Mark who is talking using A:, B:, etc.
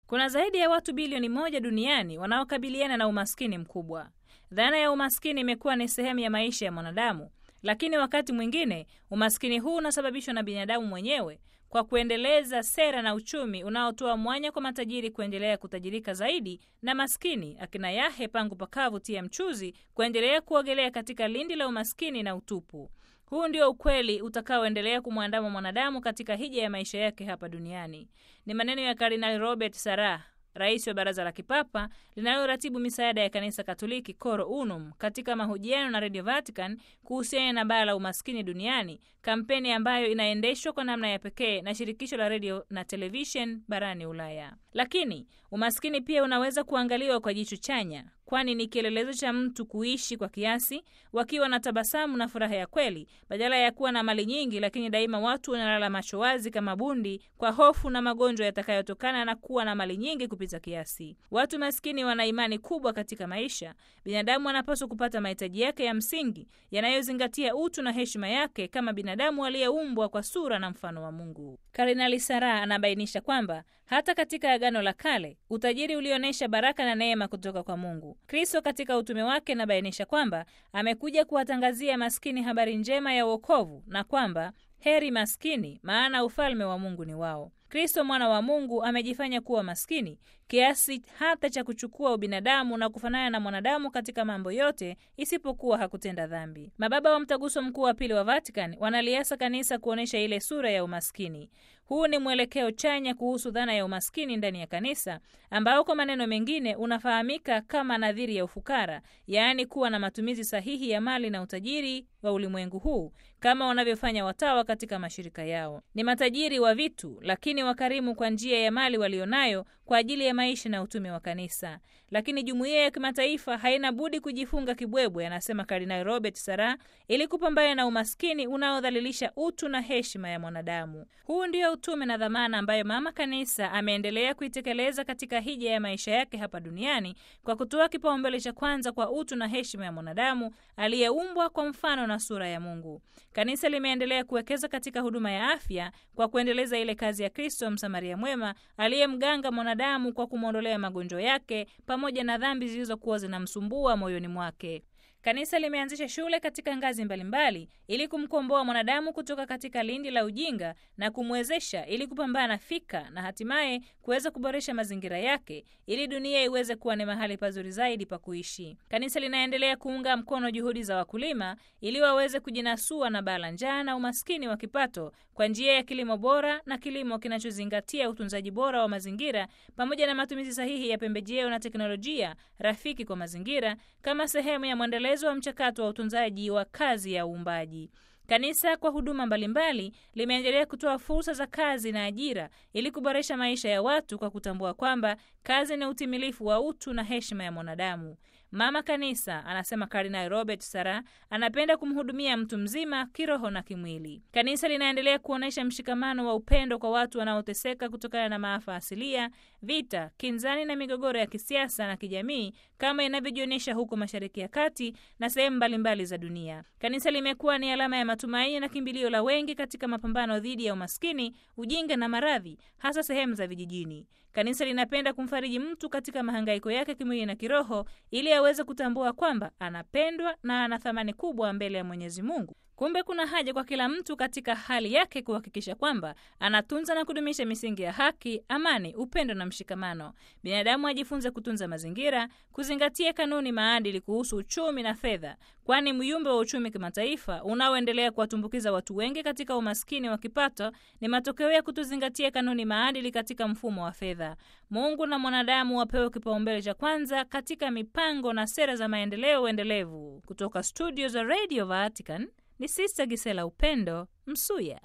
A: Kuna zaidi ya watu bilioni moja duniani wanaokabiliana na umaskini mkubwa. Dhana ya umaskini imekuwa ni sehemu ya maisha ya mwanadamu, lakini wakati mwingine umaskini huu unasababishwa na binadamu mwenyewe kwa kuendeleza sera na uchumi unaotoa mwanya kwa matajiri kuendelea kutajirika zaidi na maskini akina yahe pangu pakavu tia mchuzi kuendelea kuogelea katika lindi la umaskini na utupu. Huu ndio ukweli utakaoendelea kumwandama mwanadamu katika hija ya maisha yake hapa duniani. Ni maneno ya Kardinali Robert Sarah, rais wa Baraza la Kipapa linaloratibu misaada ya Kanisa Katoliki Coro Unum, katika mahojiano na Radio Vatican kuhusiana na baa la umaskini duniani, kampeni ambayo inaendeshwa kwa namna ya pekee na shirikisho la redio na televishen barani Ulaya. Lakini umaskini pia unaweza kuangaliwa kwa jicho chanya, kwani ni kielelezo cha mtu kuishi kwa kiasi, wakiwa na tabasamu na furaha ya kweli, badala ya kuwa na mali nyingi, lakini daima watu wanalala macho wazi kama bundi kwa hofu na magonjwa yatakayotokana na kuwa na mali nyingi kupita kiasi. Watu maskini wana imani kubwa katika maisha. Binadamu anapaswa kupata mahitaji yake ya msingi yanayozingatia utu na heshima yake kama binadamu aliyeumbwa kwa sura na mfano wa Mungu. Kardinali Sarah anabainisha kwamba hata katika Agano la Kale utajiri ulionyesha baraka na neema kutoka kwa Mungu. Kristo katika utume wake anabainisha kwamba amekuja kuwatangazia maskini habari njema ya wokovu na kwamba heri maskini, maana ufalme wa Mungu ni wao. Kristo mwana wa Mungu amejifanya kuwa maskini kiasi hata cha kuchukua ubinadamu na kufanana na mwanadamu katika mambo yote isipokuwa hakutenda dhambi. Mababa wa Mtaguso Mkuu wa Pili wa Vatican wanaliasa kanisa kuonyesha ile sura ya umaskini. Huu ni mwelekeo chanya kuhusu dhana ya umaskini ndani ya kanisa, ambao kwa maneno mengine unafahamika kama nadhiri ya ufukara, yaani kuwa na matumizi sahihi ya mali na utajiri wa ulimwengu huu kama wanavyofanya watawa katika mashirika yao. Ni matajiri wa vitu, lakini wakarimu kwa njia ya mali walionayo kwa ajili ya maisha na utume wa kanisa. Lakini jumuiya ya kimataifa haina budi kujifunga kibwebwe, anasema Kardinali Robert Sarah, ili kupambana na umaskini unaodhalilisha utu na heshima ya mwanadamu. Huu ndio utume na dhamana ambayo Mama Kanisa ameendelea kuitekeleza katika hija ya maisha yake hapa duniani kwa kutoa kipaumbele cha kwanza kwa utu na heshima ya mwanadamu aliyeumbwa kwa mfano na sura ya Mungu. Kanisa limeendelea kuwekeza katika huduma ya afya kwa kuendeleza ile kazi ya Kristo Msamaria mwema aliyemganga mwanadamu kwa kumwondolea magonjwa yake pamoja na dhambi zilizokuwa zinamsumbua moyoni mwake. Kanisa limeanzisha shule katika ngazi mbalimbali mbali, ili kumkomboa mwanadamu kutoka katika lindi la ujinga na kumwezesha ili kupambana fika na hatimaye kuweza kuboresha mazingira yake ili dunia iweze kuwa ni mahali pazuri zaidi pa kuishi. Kanisa linaendelea kuunga mkono juhudi za wakulima ili waweze kujinasua na baa la njaa na umaskini wa kipato kwa njia ya kilimo bora na kilimo kinachozingatia utunzaji bora wa mazingira pamoja na matumizi sahihi ya pembejeo na teknolojia rafiki kwa mazingira kama sehemu ya mwendelezo wa mchakato wa utunzaji wa kazi ya uumbaji. Kanisa kwa huduma mbalimbali limeendelea kutoa fursa za kazi na ajira ili kuboresha maisha ya watu kwa kutambua kwamba kazi ni utimilifu wa utu na heshima ya mwanadamu. Mama Kanisa, anasema Kardinali Robert Sarah, anapenda kumhudumia mtu mzima kiroho na kimwili. Kanisa linaendelea kuonyesha mshikamano wa upendo kwa watu wanaoteseka kutokana na maafa asilia, vita, kinzani na migogoro ya kisiasa na kijamii kama inavyojionyesha huko Mashariki ya Kati na sehemu mbalimbali za dunia. Kanisa limekuwa ni alama ya matumaini na kimbilio la wengi katika mapambano dhidi ya umaskini, ujinga na maradhi, hasa sehemu za vijijini. Kanisa linapenda kumfariji mtu katika mahangaiko yake kimwili na kiroho ili aweze kutambua kwamba anapendwa na ana thamani kubwa mbele ya Mwenyezi Mungu. Kumbe kuna haja kwa kila mtu katika hali yake kuhakikisha kwamba anatunza na kudumisha misingi ya haki, amani, upendo na mshikamano. Binadamu ajifunze kutunza mazingira, kuzingatia kanuni, maadili kuhusu uchumi na fedha, kwani myumbe wa uchumi kimataifa unaoendelea kuwatumbukiza watu wengi katika umaskini wa kipato ni matokeo ya kutozingatia kanuni, maadili katika mfumo wa fedha. Mungu na mwanadamu wapewe kipaumbele cha kwanza katika mipango na sera za maendeleo endelevu. Kutoka studio za Radio Vatican ni Sista Gisela Upendo Msuya.